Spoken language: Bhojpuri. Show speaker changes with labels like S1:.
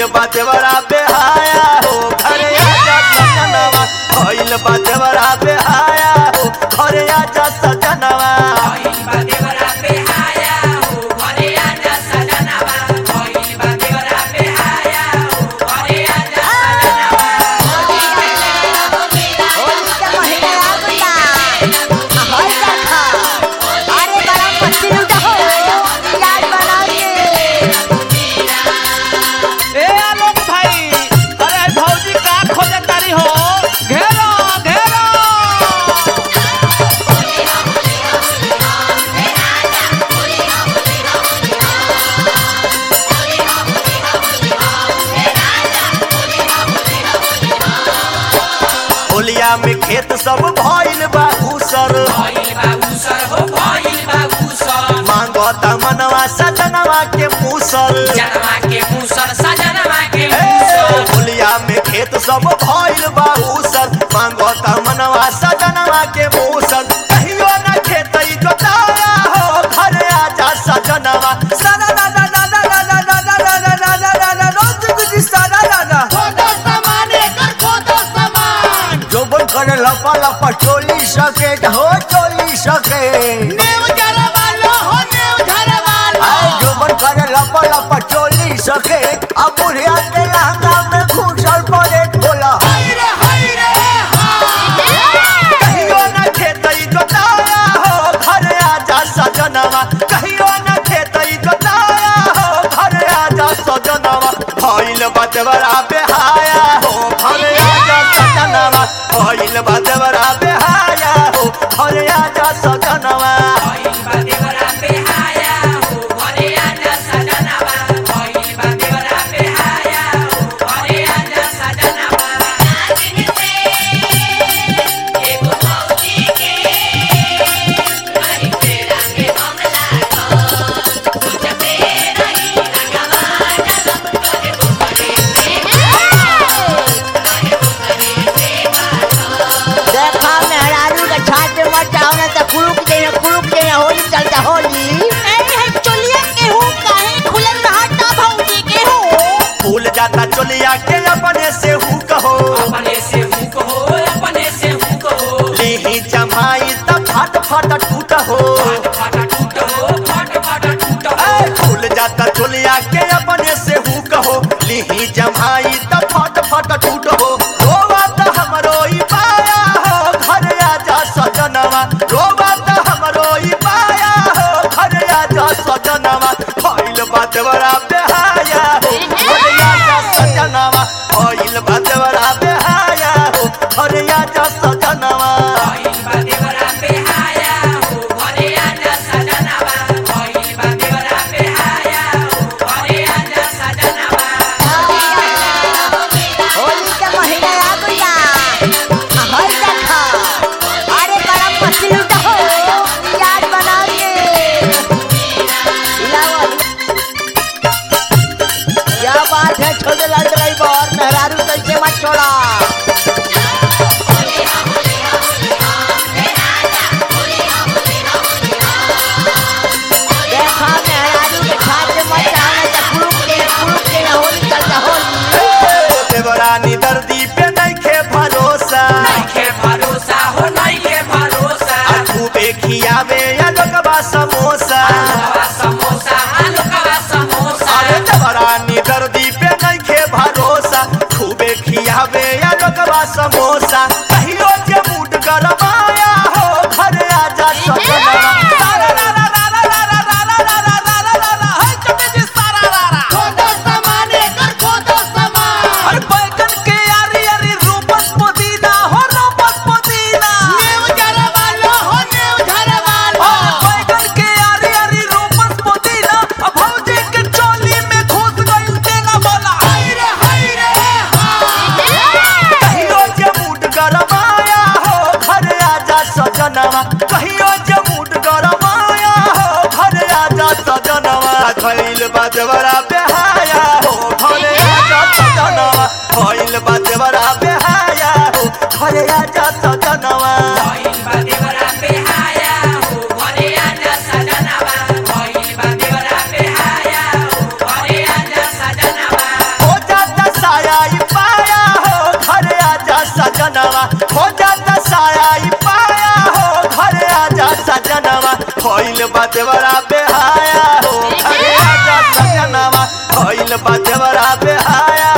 S1: भइल बा देवरा बेहाया हो घरे आजा सजनवा भइल बा देवरा बेहाया हो घरे आजा सजनवा
S2: होली के महीना आ गइला आ हर देखा अरे बड़ा पत्ती लूटा हो याद बना के
S3: ए आलोक भाई अरे भौजी का खोजे तारी हो घेरो घेरो
S1: होलिया में खेत सब भइल बा उसर मांगता मनवा सजनवा के मूसल ए, होलिया में खेत सब भइल बा उसर मांगता मनवा सजनवा के मूसल कहियो न खेत जोताया हो घरे आजा सजनवा सना ना ना ना ना ना ना ना ना ना ना ना ना ना ना रोज गुजी सना ना ना जोबन करे लपा लपा चोली सके हो चोली सके आए जोबन करे लपा लपा चोली सके अब बुढ़िया के लहंगा में घुसल पड़े खोला कहियो न खेतई जोताया हो घरे आजा सजनवा कहियो न खेतई जोताया हो घरे आजा सजनवा भइल बदवरा बेहाया हो घरे आजा सजनवा भइल बदवरा बेहाया हो घरे आजा सजनवा
S2: देखा मेहरारू के छात में मत जाओ ना तो कुलुक देना कुलुक देना होली चलता होली
S1: फूल जाता चोलिया के अपने से हु कहो लेही जमाई त फट फट टूट हो ए, फूल जाता चोलिया के अपने से हु कहो लेही जमाई त फट फट टूट हो रोवा त हमरो ई पाया हो घर आजा सजनवा रोवा त हमरो ई पाया हो घर आजा सजनवा भइल बात बड़ा बेहाया हो घर आजा सजनवा भइल बात बड़ा बेहाया हो घर आजा सजनवा
S2: होली के महीना आ गइला आ हर देखा अरे बड़ा पत्ती लूटा हो याद बना के लाओ क्या बात है छोटे लाल ड्राइवर मेहरारू कैसे मत छोड़ा देखा मेहरारू के छात में मत जाओ ना तो कुलुक देना कुलुक देना होली चलता होली
S1: देवरानी दर्दी पे नइखे भरोसा खूबे खियावे या लोगबा समोसा अरे देवरानी दर्दी पे नइखे भरोसा खूबे खियावे या लोगबा समोसा कहियो जे मूड गरमाया हो घर आजा सजनवा सारा रा रा रा रा रा रा रा रा रा रा रा रा रा रा हाय चमे जी सारा रा रा अरे बैगन के यारी यारी रूपस पुदीना हो रूपस पुदीना बैगन के यारी यारी रूपस पुदीना अब भौजी के चोली में घुस गइल तेना बोला कहियो जे मूड गरमाया हो घर आजा सजनवा कहियो जे मूड गरमाया हो घर आजा सजनवा खइल बाजवरा बेहाया हो घर आजा सजनवा खइल बाजवरा बेहाया हो घर आजा सजनवा हो जा देवरा बेहाया हो घरे आजा सजनवा भइल बा देवरा बेहाया